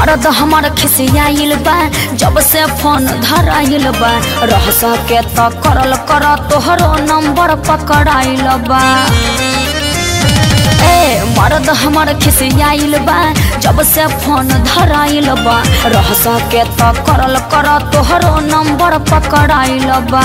मर्द हमर खिसियाइल बा जब से फोन धराइल बा रह सके त करल कर तोहरो नंबर पकड़ाइल बा ए मर्द हमर खिसियाइल बा जब से फोन धराइल बा रह सके त करल कर तोहरो नंबर पकड़ाइल बा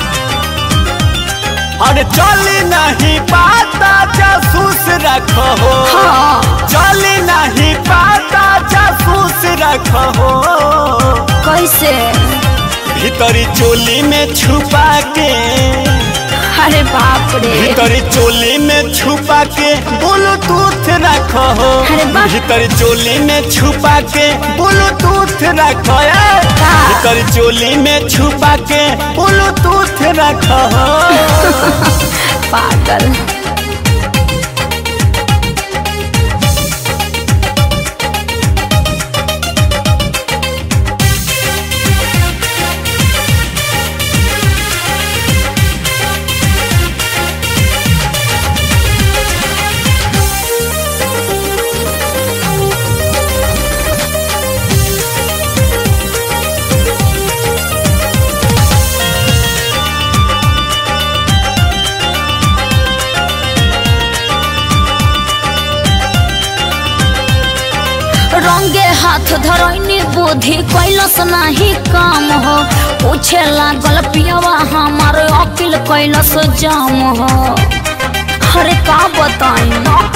अरे चली नहीं पाता जासूस रखो हाँ चली नहीं पाता जासूस रखो कैसे भीतरी चोली में छुपा के अरे बाप रे भीतरी चोली में छुपा के ब्लूटूथ रखो अरे वाह। भीतरी चोली में छुपा के ब्लूटूथ रखो ए। का? भीतरी चोली में छुपा के ब्लूटूथ रखो पागल रंगे हाथ धरैनी बुद्धि कैलस नाही काम हो पूछे लागल पियवा हमार अकिल कैलस जाम हो अरे का बताई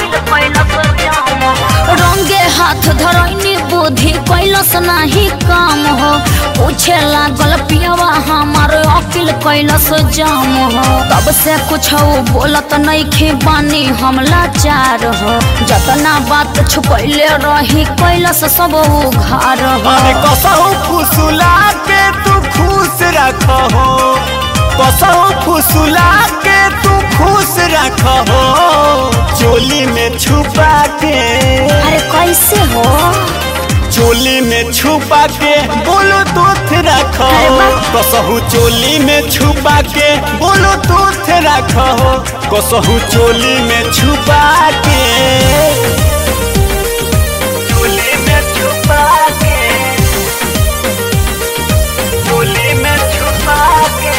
रंगे हाथ धरैनी बुद्धि कैलस नाही काम हो पूछे लागल पियवा हमार अकिल कैलस जाम हो तब से कुछ बोलत नइखे बानी हम लाचार हो जतना बात छुपैले रही कैलस सब उघार हो अरे कसहु फुसुला के तू खुश रखो कसहु फुसुला के तू खुश रखो चोली में छुपा के अरे कैसे हो चोली में छुपा के बोलो दूध रखो अरे वाह। कसहु चोली में छुपा के बोलो दूध रखो कसहु चोली में छुपा के चोली में छुपा के चोली में छुपा के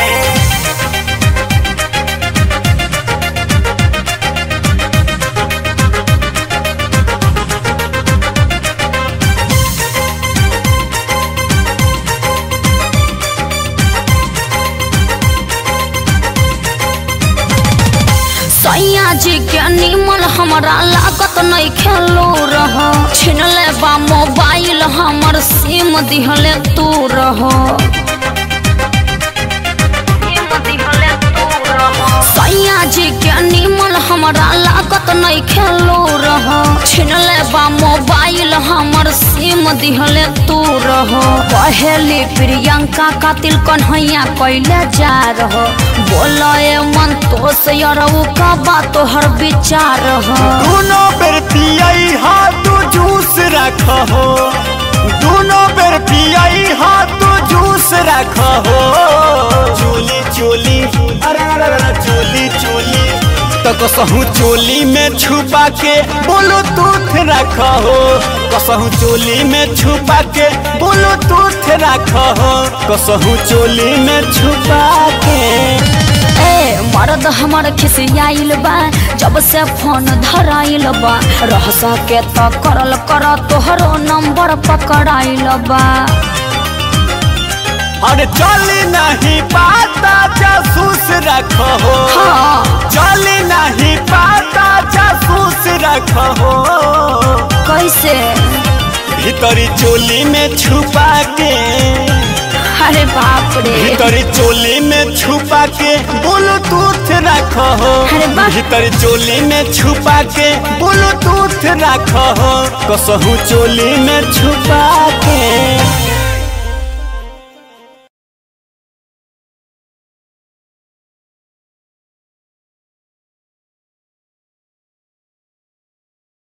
सैया जी के निमन हमरा लागत नहीं खेलो रह छीन ले बा मोबाइल हमर सिम दिहले तू रह सैया जी के निमन हमरा लागत नहीं खेलो रह छीन ले बा मोबाइल हमर सिम दिहले तू रह पहली प्रियंका कातिल कन्हैया कैले जा रह बोले मन तो से यरऊ का बात तोहर विचार हो दोनों बेर पियाई हाथ जूस रखो दोनों बेर पियाई हाथ जूस रखो चोली चोली अरे अरे अरे चोली चोली तो कसहू चोली में छुपा के बोलो तूथ रखो कसहू चोली में छुपा के बोलो तूथ रखो कसहू चोली में छुपा के ए मर्द हमर खिसियाइल बा जब से फोन धराइल बा रह सके त करल कर तोहरो नंबर पकड़ाइल बा अरे चली नहीं पाता जासूस रखो हाँ चली नहीं पाता जासूस रखो कैसे भीतरी चोली में छुपा के अरे बाप रे भीतरी चोली में छुपा के ब्लूटूथ रखो अरे वाह। भीतरी चोली में छुपा के ब्लूटूथ रखो कसहू चोली में छुपा के